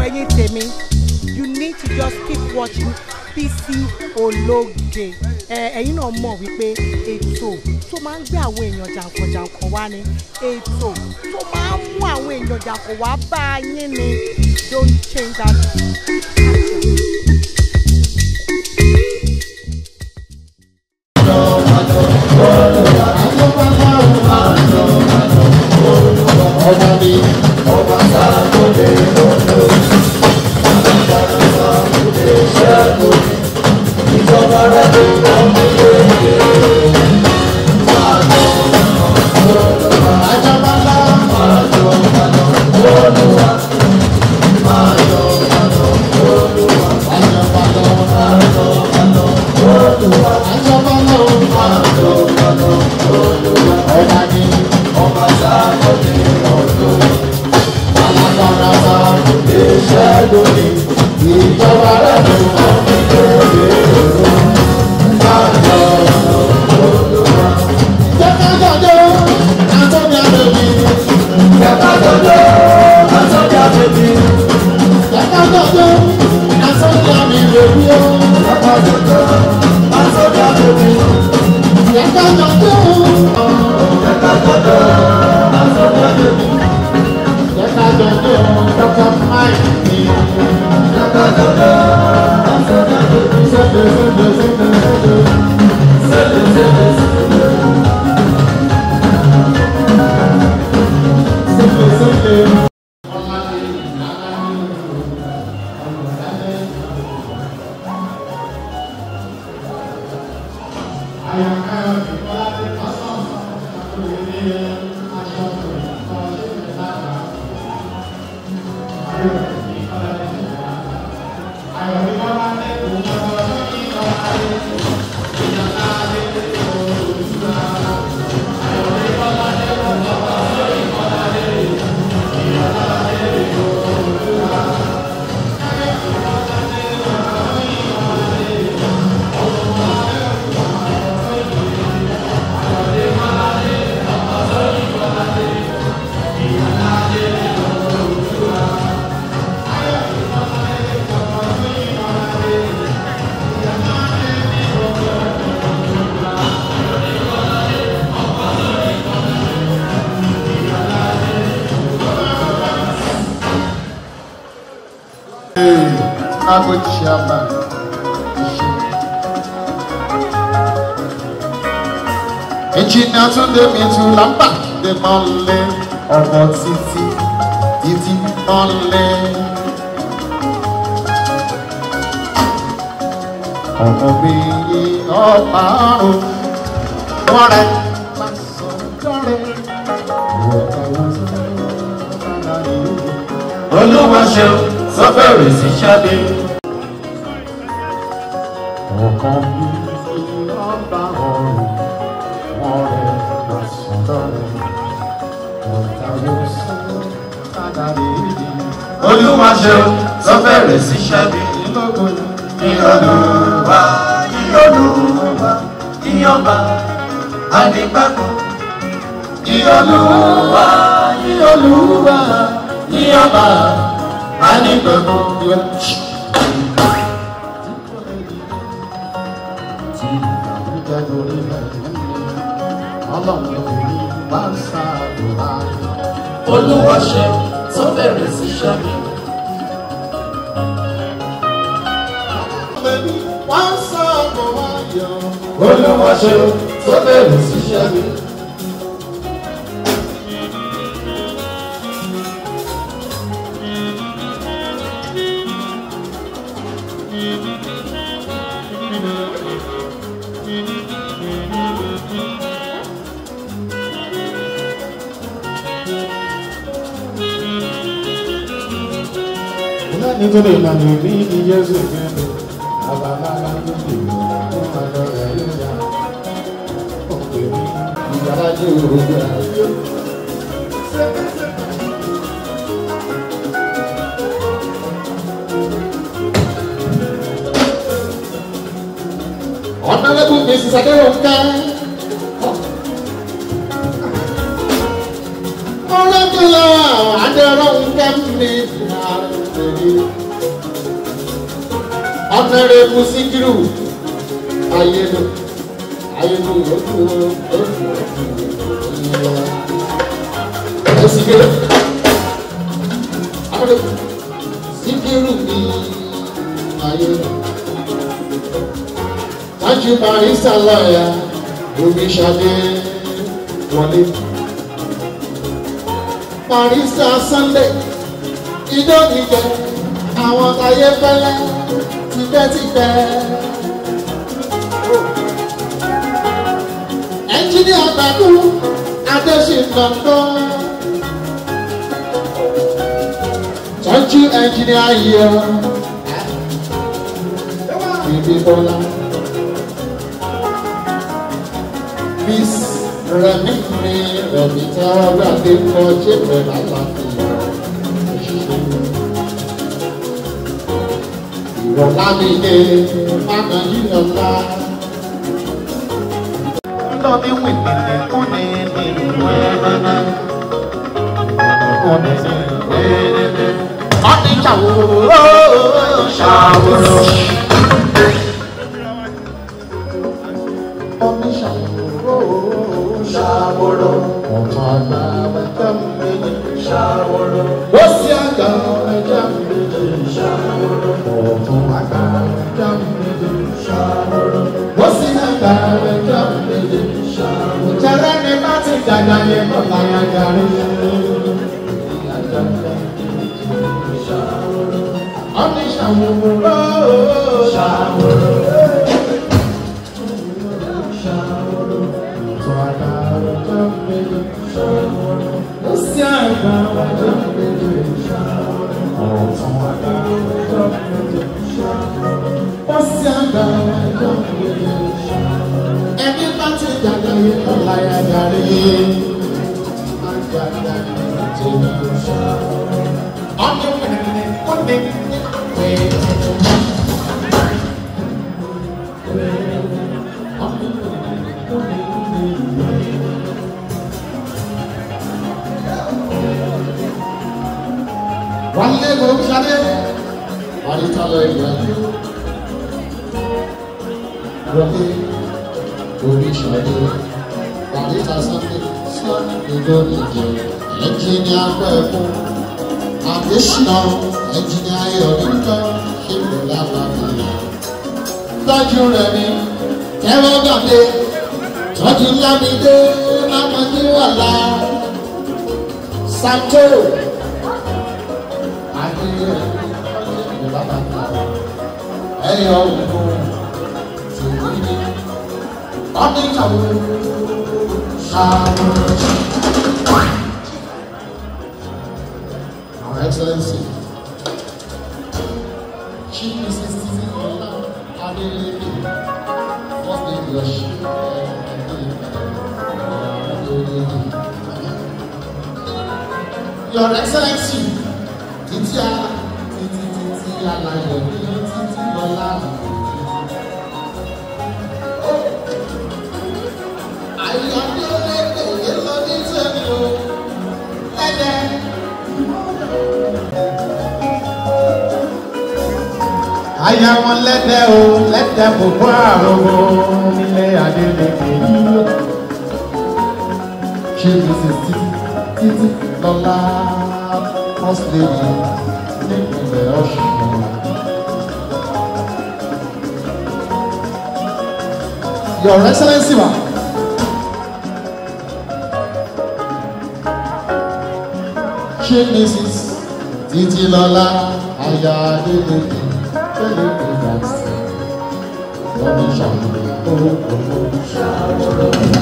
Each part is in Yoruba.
ẹ̀yin tèmi you need to just keep watching bc ológe ẹ ẹ̀yin náà mọ̀ wípé ètò tó máa ń gbé àwọn èèyàn jàǹkànjàǹkàn wá ni ètò tó máa ń mú àwọn èèyàn jàǹkàn wá bá yín ni don't change that. Chicago chairman. Engineer Tunde Mitu Lamba de Mọ́lé ọmọ títí títí Mọ́lé. Ọmọ mi yí ọ̀pá àrùn wọ́n rẹ̀ máa sọ dọ́rẹ̀. olúwa ṣeun sọ bẹ̀rẹ̀ sí ṣáde. ọkàn mi ọba ọrùn wọn rẹ lọsùn lọrẹ ọ̀tá ló sún padà lédi olúwa ṣeun sọ bẹ̀rẹ̀ sí ṣáde. lógun ìyọlùwà ìyọlùwà ìyọba àdìgbàgbọ́. ìyọlùwà ìyọlùwà ìyọba àdìgbàgbọ́. tí ìgbàlódé lórí ẹ̀dùn mi ọlọ́run ló ní wá sáàdùrà olúwa ṣeun sọ bẹ̀rẹ̀ sí ṣáde. wá sáàdùrà yọ. olúwa ṣeun sọ bẹ̀rẹ̀ sí ṣáde. nítorí ìlànà ìbí ní Jésù gbẹ́nu àbámára tó lè mú fún àjọ rẹ̀ yóò yá. Ó pè mí ìyára jẹ́ òrògbé àjọ. Honorable Mrs. Aderonke. Honorable Aderonke mi. rí. ọ̀nàrẹ́bù síkírù ayélu ayélu yòókù yòókù ẹ̀ síkírù ọ̀nàrẹ́bù síkírù ní ayélu. tájú barista lọ́ọ̀yà omi ṣadé wọlé. barista sunday ijó nìjẹ àwọn táyé fẹ́lẹ́ tipẹ́tipẹ́. ẹnjíníà gbàdú adéṣinlọ́gbọ́. tọ́jú ẹnjíníà yìí ọ. bíbí bọ́lá. Miss Rẹ̀mí mi Rẹ̀mí tí wọ́n gbà dé kọ́ ṣé pẹ̀lú àlàáfíà ìrọ̀lá mi dé máa yí ọ̀la. Lọ ní wìnìlì kún ní ní wẹ́ẹ́rẹ́rẹ́. Kún ní ní wẹ́ẹ́rẹ́rẹ́. Wọ́n ní ṣàwòrò ṣàwòrò. Wọ́n ní ṣàwòrò ṣàwòrò. Ọmọ àgbà ẹja méjì ṣàwòrò. Ó sì àgbà ẹja méjì ṣàwòrò. Ọ̀tún àgbà ẹja méjì ṣàwòrò. Ó sì àgbà ẹja méjì ṣàwòrò. Jẹrẹ ni bá ti dàgbà yẹn kọ́ láyà gàrí. Ọ̀nì ṣàwòrò ṣàwòrò. Ẹbí bá ti dàgbà yìí kọ́ láyà darí. Ọdún wẹ̀rẹ̀ kó ní wọ́n lé ló ń ṣadé. Àríkà lọ ìgbà yìí. Wọlé orí ṣadé. Àríkà sáté sọ́ọ̀nì ìjọ ìjẹ. Ẹnjìnìá pẹ̀kú. Àdéṣínà ẹnjìnìá ayọ̀ nígbà ṣé kò lábàbí. Tọ́jú rẹ̀ ni kẹ́wọ́ gbàdé. Tọ́jú lámídé lámọ́jú wà lá. Santo ẹyọ òkú tìwúni ọdínkàwó ṣàwọn Our Excellency Chief Mrs. Titi Ola Adeleke First Lady Yoshi Your Excellency Titi Ala Titi Titi Alayọ ní Titi Lọlá. Àyọ̀dé lẹ́kẹ̀ẹ́ lọ ní tẹ̀lé o, lẹ́dẹ̀. Aya wọn lẹ́dẹ̀ o, lẹ́dẹ̀ gbogbo àrògbò nílé Adélèké yìí. Ṣé Mrs. Titi Titi Lọlá First Lady nípìnlẹ̀ Ọ̀ṣun? Your Excellency ma. Ṣé Mrs. Titi Lọlá Aya Adélèké tẹ́lẹ̀ pé dàsí? Wọ́n ní ṣàmùlò orúkọ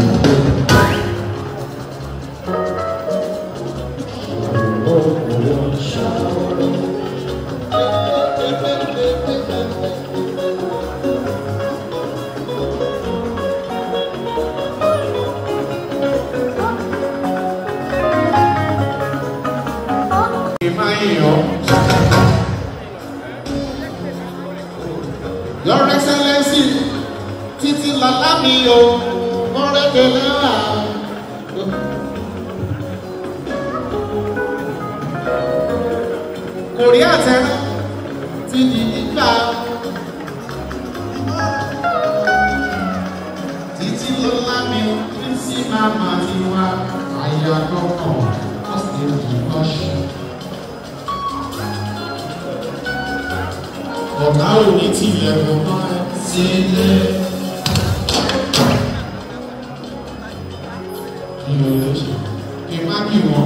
Your Excellency Titi Lọlá mi o, mọ̀rẹ́kẹ̀lẹ́ wà. kò rí àtẹrán ti di nígbà títí lọ́lá mi ní sí màmá mi wá àyà gbọ́kàn ọ̀sẹ̀ ìbọ̀ṣẹ̀. ọ̀gá ò ní tilẹ̀kùn náà sílé. kí ló lè ṣe kí n má kí wọn.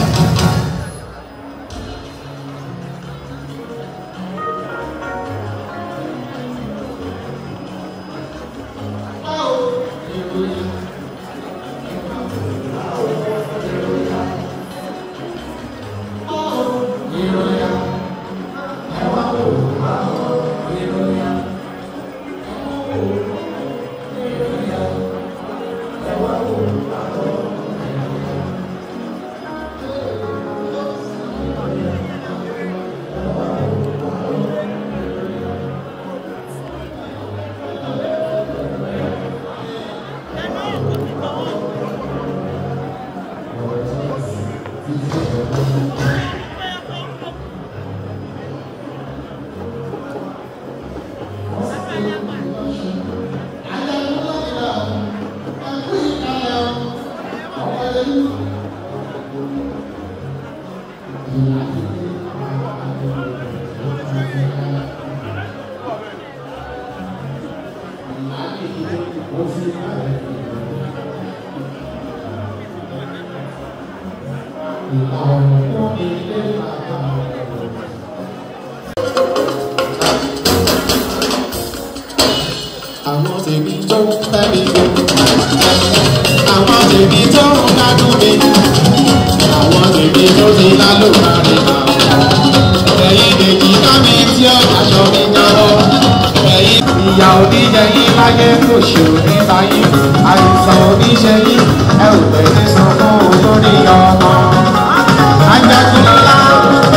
àwọn tèmi tó ń fẹ́ mi o àwọn tèmi tó ń gbádùn mi àwọn tèmi tó ti lálùbárí ẹ̀yin lèjì ká mi tí ó aṣọ mi jábọ́ ẹ̀yin. ìyá oníjẹyìn láyé kò ṣe òní báyìí àìsàn oníṣẹyìn ẹ ò tẹ̀lé san fún olórí ọmọ. ajagunlá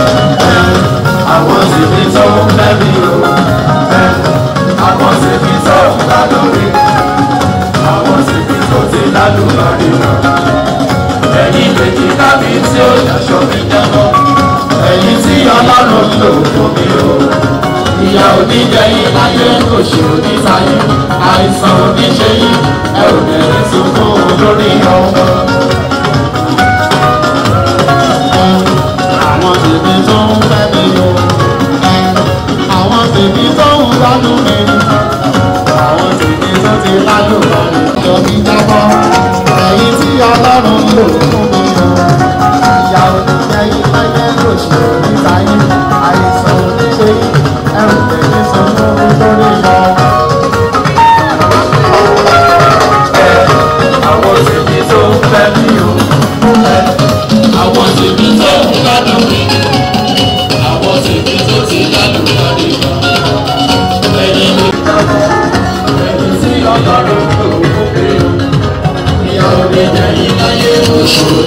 àwọn tèmi tó ń fẹ́ mi o àwọn tèmi tó ń gbádùn mi àwọn tèmi tó ti lálùbárí ẹ̀yin lèjì kábí tí ó yàṣọ mi jábọ́ ẹ̀yin tí ọlọ́run lò fún mi o ìyá oníjẹyìn láyé kò ṣe oníṣayé àìsàn oníṣeyí ẹ ò bẹ̀rẹ̀ sunkún lórí ọmọ. àwọn tèmi tó ń fẹ́ mi o àwọn tèmi tó ń gbádùn mi àwọn tèmi tó ti lálùbárí jọ mi jábọ́ ẹ̀yin tí ọlọ́run lò fún mi o ìyá oníjẹyìn láyé kò ṣe oníṣayé àìsàn oníṣeyí ẹrù tèmi sanwó lórí ọmọ. àwọn tèmi tó ń fẹ́ mi o àwọn tèmi tó ń gbádùn